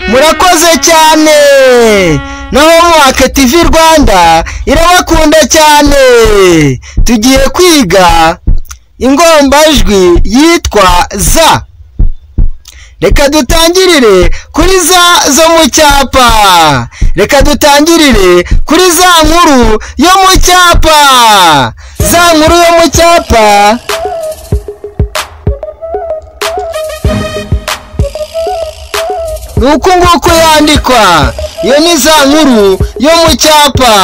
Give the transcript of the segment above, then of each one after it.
murakoze cyane naho mwaka tv rwanda irabakunda cyane tugiye kwiga ingombajwi yitwa za reka dutangirire kuri za zo mu cyapa reka dutangirire kuri za nkuru yo mu cyapa za nkuru yo mu cyapa ni uku nguku yandikwa iyo ni za nkuru yo mu cyapa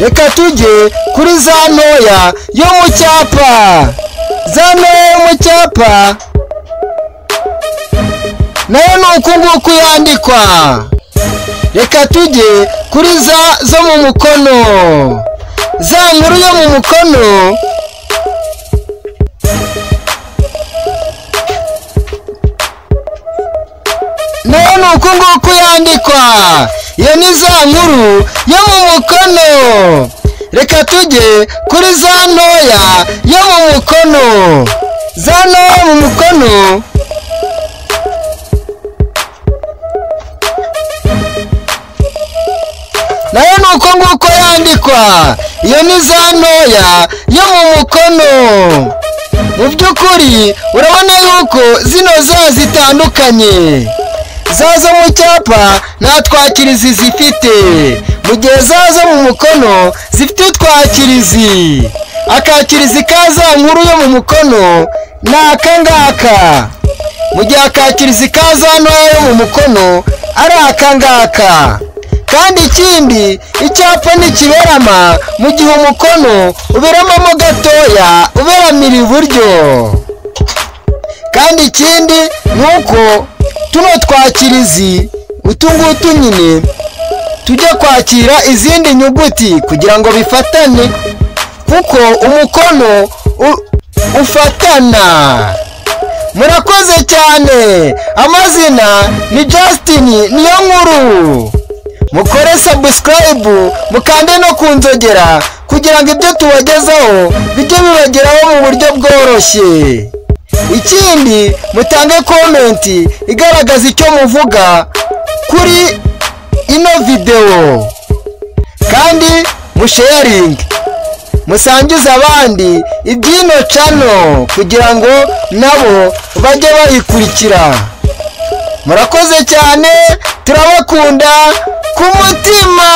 reka tujye kuri za ntoya yo mu cyapa za ntoya yo mu cyapa nayo ni uku nguku yandikwa reka tujye kuri za zo mu mukono za nkuru yo mu mukono nayo ni uku nguku yandikwa iyo ni za nkuru yo mu mukono reka tujye kuri za ntoya yo mu mukono za ntoya mu mukono nayo ni uko nguko yandikwa iyo ni za ntoya yo mu mukono mu by'ukuri urabona yuko zino za zitandukanye za zo mu cyapa nta twakirizi zifite mu gihe za zo mu mukono zifite utwakirizi akakirizi ka za nkuru yo mu mukono ni aka ngaka mu gihe akakirizi ka za ntoya yo mu mukono ari aka ngaka kandi ikindi icyapa ntikiberama mu gihe umukono uberamamo gatoya uberamira iburyo kandi ikindi ni uko tuno twakirizi utu ngutu nyine tujya kwakira izindi nyuguti kugira ngo bifatane kuko umukono ufatana murakoze cyane amazina ni Justin niyo nkuru mukore sabusikarayibu mukande no ku nzogera kugira ngo ibyo tubagezaho bijye bibageraho mu buryo bworoshye ikindi mutange komenti igaragaza icyo muvuga kuri ino videwo kandi musheyaringe musangize abandi ibyino cano kugira ngo nabo bajye bayikurikira murakoze cyane turabakunda ku mutima